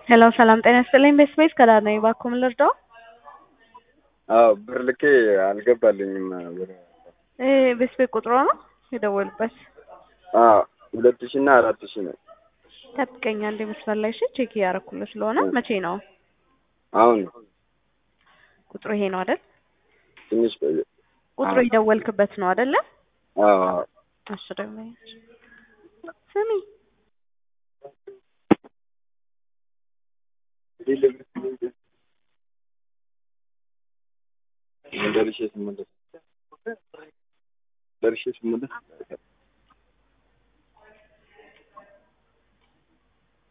ሄሎ ሰላም ጤና ይስጥልኝ። ቤስቤስ ከዳር ነኝ። እባክዎ ምን ልርዳው? አዎ ብር ልኬ አልገባልኝም ብር ይሄ ቤስቤስ ቁጥሮ ነው የደወሉበት? አዎ ሁለት ሺህ እና አራት ሺህ ነው። ጠብቀኝ አንዴ መስመር ላይ እሺ። ቼክ እያደረኩልህ ስለሆነ መቼ ነው አሁን ቁጥሩ? ይሄ ነው አይደል? ትንሽ ቆየ። ቁጥሩ የደወልክበት ነው አይደለ? አዎ አዎ እሺ ደግሞ ስሚ ደርሼ ስመለስ ደርሼ ስመለስ